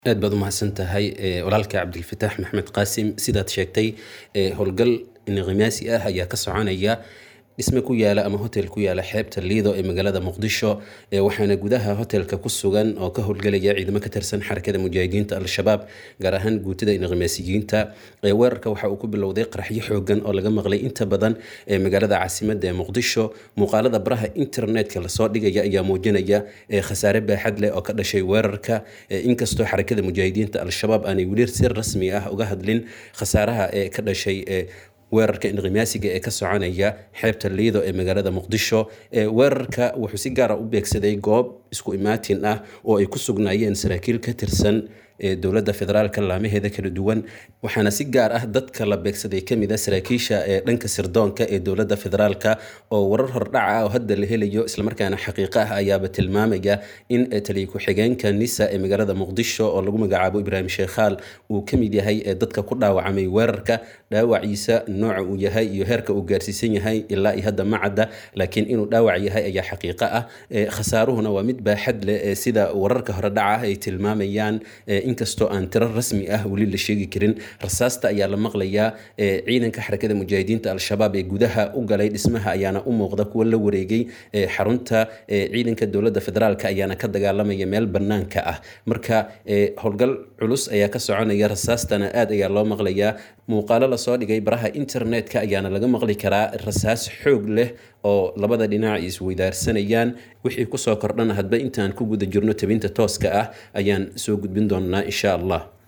aad baad u mahadsan tahay walaalka cabdilfataax maxmed qaasim sidaad sheegtay howlgal inqimaasi ah ayaa ka soconaya dhisme ku yaala ama hotel ku yaala xeebta liido ee magaalada muqdisho waxaana gudaha hotelka ku sugan oo ka howlgelaya ciidamo ka tirsan xarakada mujaahidiinta al-shabaab gaar ahaan guutada inqimaasiyiinta weerarka waxa uu ku bilowday qaraxyo xoogan oo laga maqlay inta badan ee magaalada caasimada ee muqdisho muuqaalada baraha internetka lasoo dhigaya ayaa muujinaya khasaare baaxad leh oo ka dhashay weerarka inkastoo xarakada mujaahidiinta al-shabaab aanay weli si rasmi ah uga hadlin khasaaraha ee ka dhashay weerarka inqimaasiga ee ka soconaya xeebta liido ee magaalada muqdisho weerarka wuxuu si gaara u beegsaday goob isku imaatin ah oo ay ku sugnaayeen saraakiil ka tirsan dowladda federaalka laamaheeda kala duwan waxaana si gaar ah dadka la beegsaday kamid a saraakiisha ee dhanka sirdoonka ee dowladda federaalka oo warar hordhaca ah oo hadda la helayo islamarkaana xaqiiqo ah ayaaba tilmaamaya in taliya ku-xigeenka nisa ee magaalada muqdisho oo lagu magacaabo ibraahim sheekhaal uu kamid yahay dadka ku dhaawacmay weerarka dhaawaciisa nooca uu yahay iyo heerka uu gaarsiisan yahay ilaa iyo hadda ma cadda laakiin inuu dhaawac yahay ayaa xaqiiqo ah khasaaruhuna waa mid baaxad leh sida wararka horedhaca ah ay tilmaamayaan inkastoo aan tiro rasmi ah weli la sheegi karin rasaasta ayaa la maqlayaa ciidanka xarakada mujaahidiinta al-shabaab ee gudaha u galay dhismaha ayaana u muuqda kuwa la wareegay xarunta ciidanka dowladda federaalk ayaana ka dagaalamaya meel banaanka ah marka howlgal culus ayaa ka soconaya rasaastana aad ayaa loo maqlayaa muuqaalo lasoo dhigay baraha internetka ayaana laga maqli karaa rasaas xoog leh oo labada dhinac isweydaarsanayaan wixii kusoo kordhana hadba intaan ku guda jirno tabinta tooska ah ayaan soo gudbin doonaa insha allah